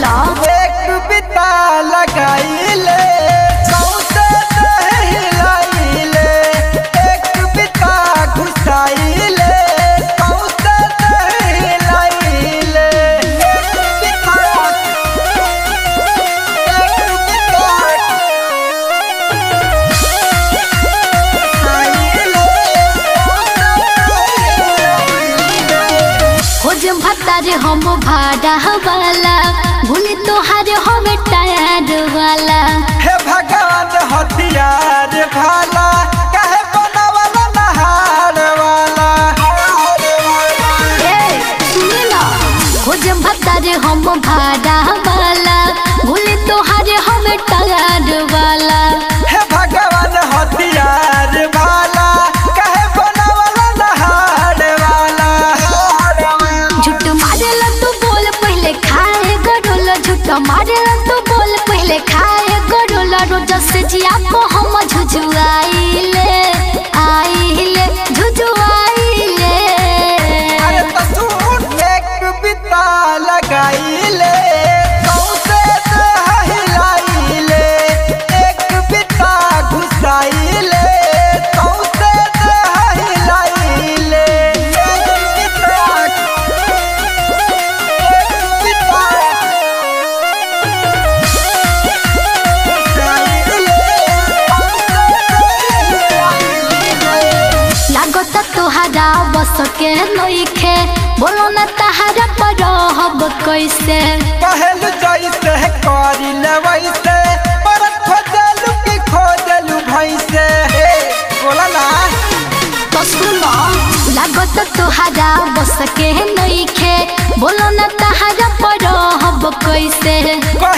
बोला एक बिता लगाइले कौसे दहिलाइले एक बिता घुसाइले कौसे दहिलाइले एक बिता एक बिता खोज भत्तार हम भाड़ा वाला भूल तोहार हम टायर वाला हे भगवान हथियार भाला कहे बनावला नहार वाला ए सुन ना खोज भत्तार हम भाड़ा वाला भूल तोहार हम टायर वाला हे भगवान हथियार भाला कहे बनावला नहार वाला झूठ मारेला तू बोल पहले खाए गडोला झूठ मारेला तू बोल पहले खाए गडोला रोज से जिया को हम झुझुआइले आइले झुझुआइले अरे तसून एक बिता लगाइले कौसे दहिलाइले एक बिता घुसाइले कौसे दहिलाइले एक बिता एक बिता घुसाइले लागत तोहरा बस के नइखे बोलो न तहरा पर हब कैसे कहल जैसे करिल वैसे पर खोजलू की खोजलू भैसे बोला ना तो सुनो लागत तोहरा बस के नइखे बोलो न तहरा पर हब कैसे